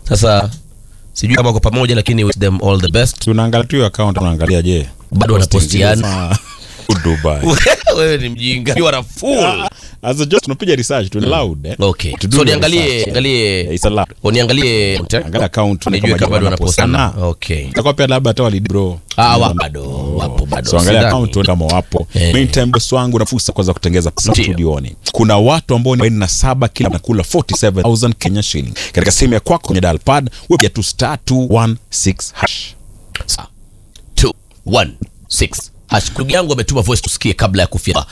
Sasa sijui kama wako pamoja, lakini wish them all the best. tunaangalia tu hiyo account unaangalia je Bado wanapostiana. Ah, Dubai Wewe ni mjinga, you are a fool. as a just tunapiga research tu loud eh Okay, To do so the niangalie research. niangalie it's allowed uniangalie angalia account nijue kama bado wanapostana. Okay. itakuwa pia labda hata walid bro Ah, wa bado wapo bado. so angalia Sidhani. account tuone kama wapo Eh. meantime boss wangu na fursa kwanza kutengeza pesa Ndio. studioni kuna watu ambao ni 47 kila nakula 47000 Kenya shilling katika simu ya kwako kwenye dial pad wewe tu star 216 hash Sa- two, one, six. Hash. Ndugu yangu ametuma voice tusikie kabla ya kufia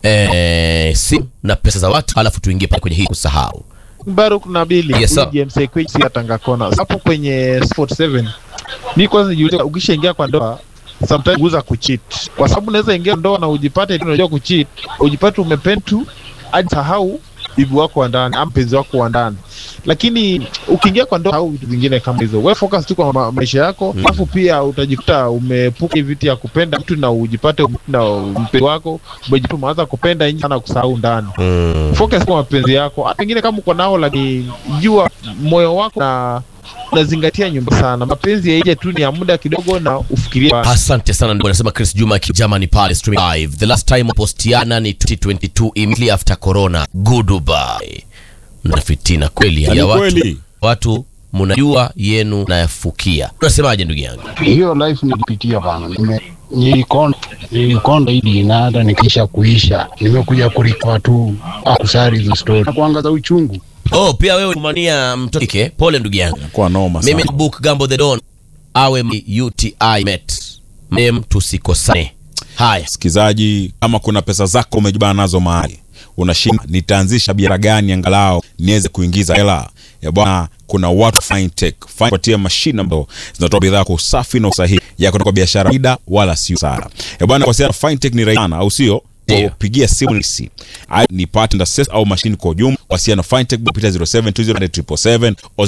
eh, simu na pesa za watu, alafu tuingie pale kwenye hii kusahau. Baruk Nabili Yes, sir. huyu James Ekwich si Tanga Kona hapo kwenye Sport 7 mi kwanza nijiulize ukishaingia kwa ndoa sometimes uza kucheat kwa sababu unaweza ingia ndoa na ujipate tu unajua kucheat ujipate umependa tu hadi sahau bibi wako wa ndani ama mpenzi wako wa ndani lakini ukiingia kwa ndoa au vitu vingine kama hizo we focus tu kwa ma maisha yako alafu pia utajikuta umepuka hivi vitu ya kupenda mtu na ujipate na mpenzi wako umejipata umeanza kupenda nje sana kusahau ndani Mm. focus kwa mapenzi yako hata pengine kama uko nao lakini jua moyo wako na unazingatia nyumba sana mapenzi yaije tu ni ya muda kidogo na ufikirie Asante sana ndugu, anasema Chris Juma ki- Germany pale streaming live. The last time postiana ni 2022 immediately after corona. Goodbye. Na fitina kweli Ni ya watu. kweli. Watu mnajua yenu nayafukia. Unasemaje ndugu yangu? hiyo life nilipitia bana, nime nilikonda nilikonda hili na hata nikisha kuisha nimekuja kulikoa tu akusari hizo story na kuangaza uchungu Oh, pia wewe kumania mtoto kike. Pole ndugu yangu. kwa noma Mimi sana book Gambo the Don awe m- UTI met. Mem tusikosane. Haya. msikilizaji kama kuna pesa zako umejibana nazo mahali unashinda nitaanzisha biashara gani angalau niweze kuingiza hela ya bwana kuna watu fintech patia mashine ambazo zinatoa bidhaa kwa usafi na usahihi ya kutoka biashara ida wala sio sara ya bwana kwa sababu fintech ni rahisi sana au sio Ndio. pigia simu nisi nipate na access au mashine kwa ujumla wasiana fintech kupitia 07207777 au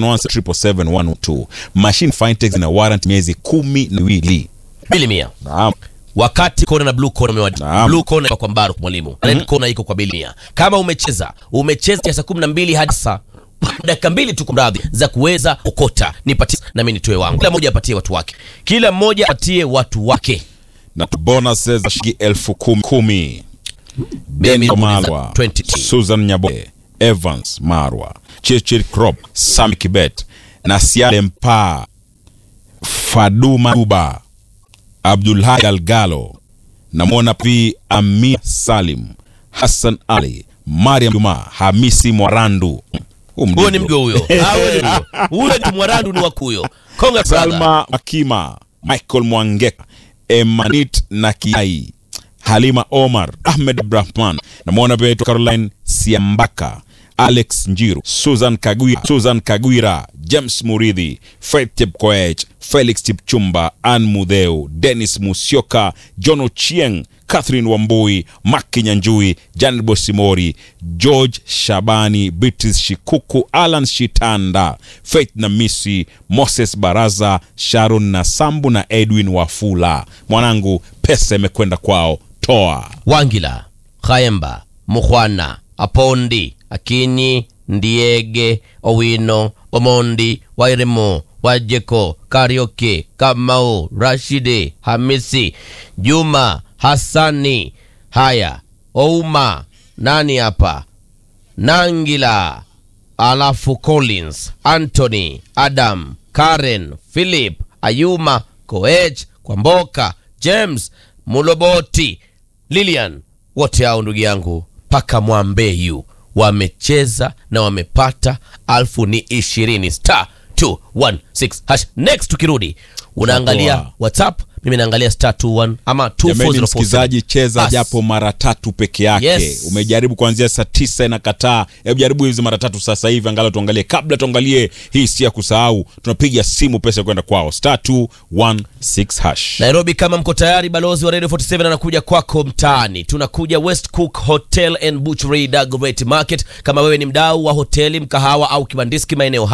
0717771112 mashine fintech zina warrant miezi kumi na miwili Bili mia. naam wakati kona na blue kona umewadi Naam. blue kona iko kwa Mbaruk mwalimu red kona iko kwa Bilia kama umecheza umecheza ya saa kumi na mbili hadi saa dakika mbili tu kumradhi za kuweza okota nipatie nami nitoe wangu kila mmoja apatie watu wake kila mmoja apatie watu wake na bonuses za shilingi elfu kumi kumi. Mimi Deno nauliza Marwa, 20T. Susan Nyaboe, Evans Marwa, Chirchir Crop, Sami Kibet, Nasiale Mpa, Faduma Duba, Abdulhai Galgalo, namwona P Amir Salim, Hassan Ali, Mariam Juma, Hamisi Mwarandu. Huu huyo ni mdigo. mgo huyo Ah, huyo ni mgo. huyo ni mwarandu ni wakuyo konga brother. Salma Makima, Michael Mwangeka, Emanit Nakiai, Halima Omar, Ahmed Abdrahman, namwona pia aitwa Caroline Siambaka, Alex Njiru, Susan Kagwira, Susan Kagwira, James Muridhi, Fred Chepkoech, Felix Chipchumba, Ann Mudheu, Dennis Musyoka, John Ochieng, Catherine Wambui, Maki Nyanjui, Janet Bosimori, George Shabani, Beatrice Shikuku, Alan Shitanda, Faith Namisi, Moses Baraza, Sharon Nasambu na Edwin Wafula. Mwanangu, pesa imekwenda kwao, toa. wangila khaemba mukhwana apondi akinyi ndiege owino omondi wairemo wajeko karioke kamau rashide hamisi juma hasani haya ouma nani hapa nangila alafu collins anthony adam karen philip ayuma koech kwamboka james muloboti lilian wote hao ndugu yangu mpaka mwambeyu wamecheza na wamepata alfu ni ishirini star 216 hash next tukirudi unaangalia Tatoa. whatsapp mimi naangalia star 21 ama Jamani 2404. msikilizaji, cheza Bas. japo mara tatu peke yake. Yes. Umejaribu kuanzia saa tisa inakataa. Hebu jaribu hizi mara tatu sasa hivi, angalau tuangalie. Kabla tuangalie hii, si ya kusahau, tunapiga simu pesa kwenda kwao, star 216 hash. Nairobi, kama mko tayari, balozi wa Radio 47 anakuja kwako mtaani. Tunakuja West Cook Hotel and Butchery Dagoretti Market. Kama wewe ni mdau wa hoteli, mkahawa au kibandiski maeneo